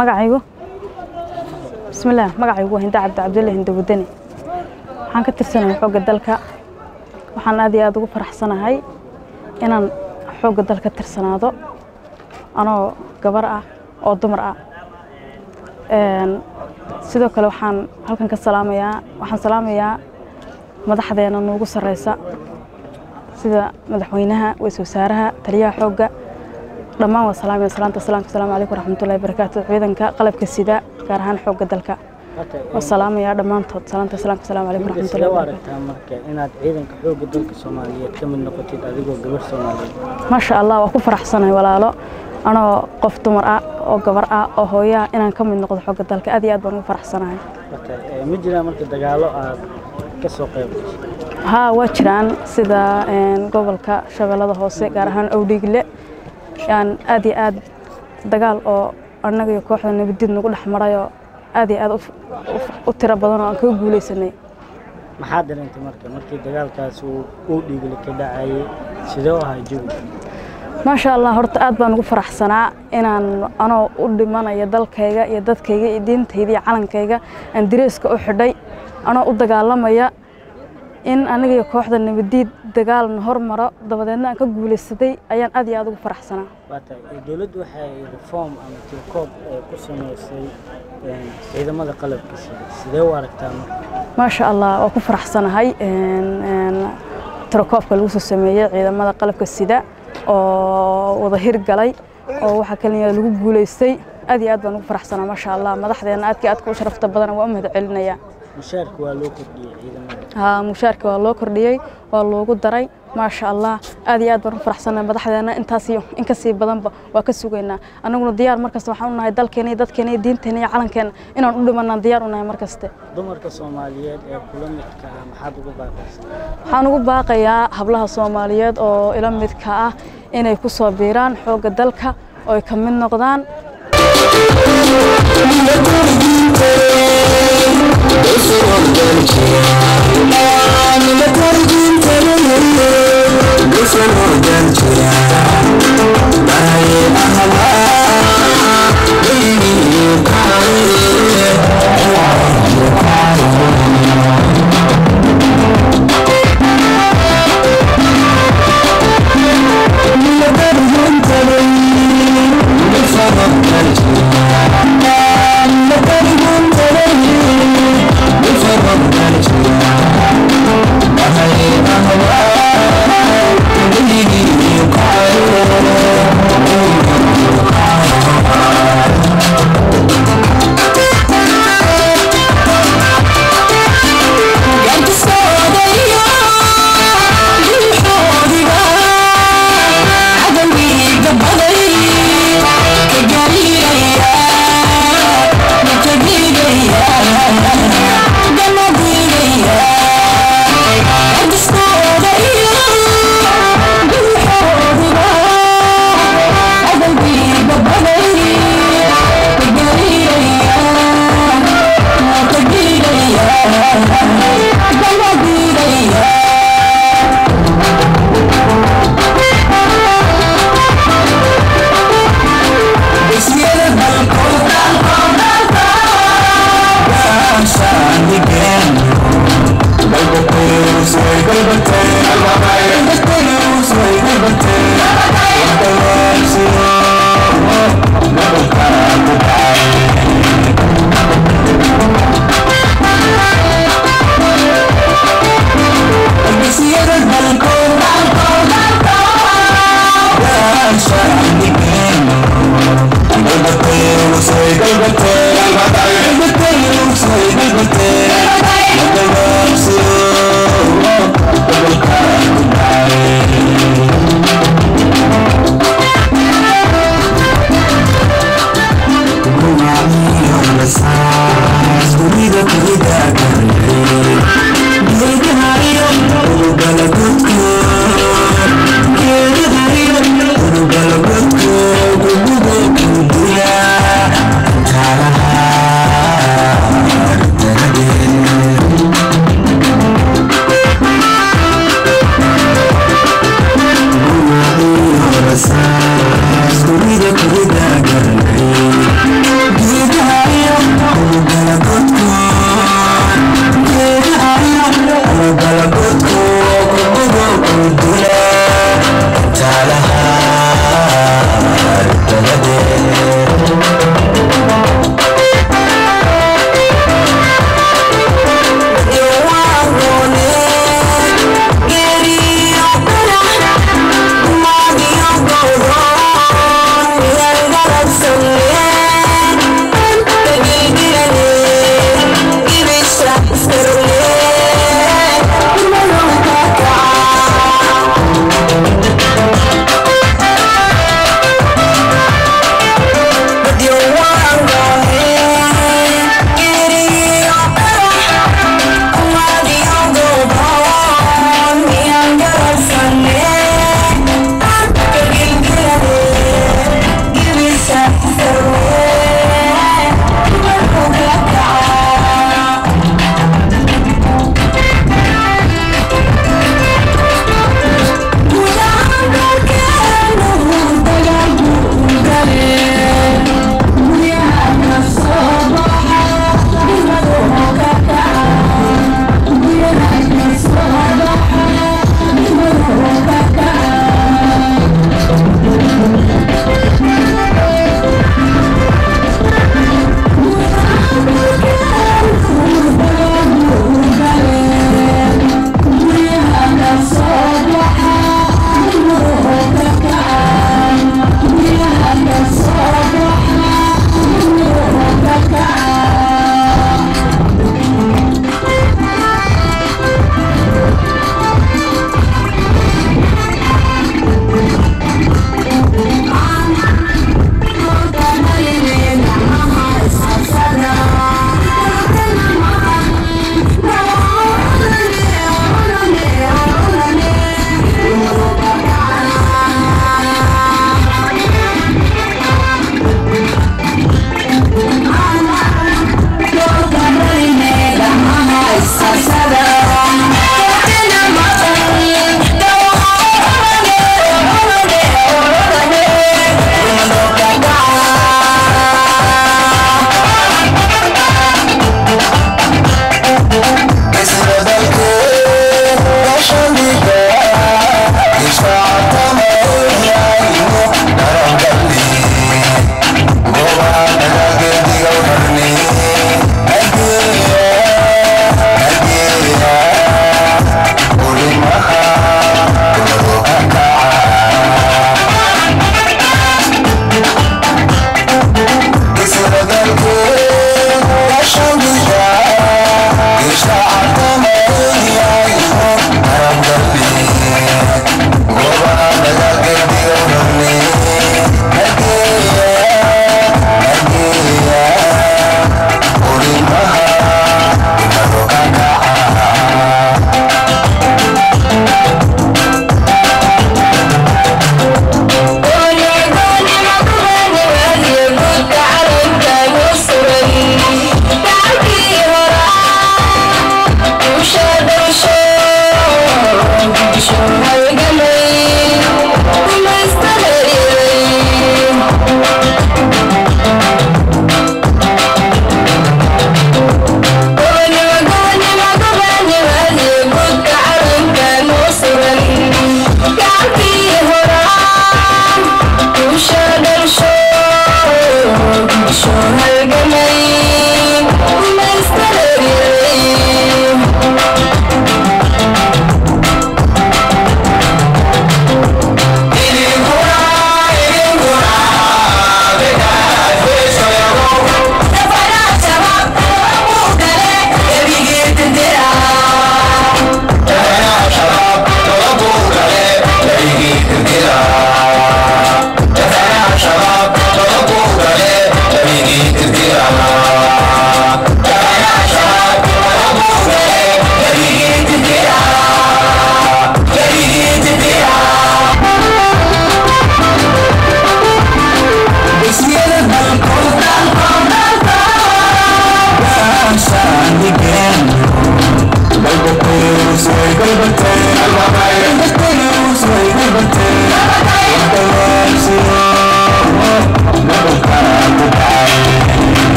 magacaygu bismillaah magacaygu waa hinda cabdi cabdulle hinda wadani waxaan ka tirsanahay xoogga dalka waxaan aad iyo aad ugu faraxsanahay inaan xoogga dalka tirsanaado anoo gabar ah oo dumar ah sidoo kale waxaan halkan ka salaamayaa waxaan salaamayaa madaxdeena noogu sarreysa sida madaxweynaha waysul wasaaraha taliyaha xoogga dhammaan waa salaamaya salaanta salaamka asalaamu calaykum waraxmatullahi wabarakaatu ciidanka qalabka sida gaar ahaan xoogga dalka waa salaamayaa dhammaantood salaanta salaamka asalaamu calaykum waraxmatullahi sidee u wabarakaatu aragtaa marka inaad ciidanka xoogga dalka soomaaliyeed ka mid noqotid adigoo gabar soomaaliyeed maasha allah waa ku faraxsanahay walaalo anoo qof dumar ah oo gabar ah oo hooyaa inaan ka mid noqdo xoogga dalka aad iyo aad baan ugu faraxsanahay marka eh, ma jiraan marka dagaallo aad ka soo qayb gashay haa waa jiraan sida een, gobolka shabeellada hoose gaar ahaan owdhiigle yaan aad iyo aad dagaal oo annaga iyo kooxda nabadiid nagu dhex marayoo aad iyo aad u f- u f- u tiro badan oo aan kaga guulaysanay maxaad dareentay marka markii dagaalkaas uu uu dhiigli ka dhacayay sidee u ahaa jawi maasha allah horta aad baan ugu faraxsanaa inaan anoo u dhimanayo dalkayga iyo dadkayga iyo diintayda iyo calankayga aan direyska u xidhay anoo u dagaalamaya in aniga iyo kooxda nabadiid dagaalna hormaro dabadeedna aan ka guulaysaday ayaan aad iyo aad ugu faraxsanaa waa tahay eh, dowladdu waxay reform ama tilkoob eh, ku samaysay eh, ciidamada qalabka sida sidee u aragtaa marka maasha allah waa ku faraxsanahay een, een, tirakoobka lagu soo sameeyey ciidamada qalabka sida oo wada hirgalay oo waxaa kaliya lagu guulaystay aad iyo aad baan ugu faraxsanaa maasha allah madaxdeena aadka aadka u sharafta badan waa u mahad celinaya mushaarka waa loo kordhiyey ciidamada haa mushaarka waa loo kordhiyey waa loogu daray maasha allah aad iyo aad baan u faraxsanahay madaxdeena intaas iyo in ka sii badanba waa ka sugaynaa annaguna diyaar markasta waxaan u nahay dalkeena iyo dadkeena iyo diinteena iyo calankeena inaan u dhimanaan diyaar u nahay markaste dumarka soomaaliyeed ee kula midka ah maxaad ugu baaqaysaa waxaan ugu baaqayaa hablaha soomaaliyeed oo ila midka ah inay ku soo biiraan xoogga dalka oo ay ka mid noqdaan Gurida, gurida, gurida,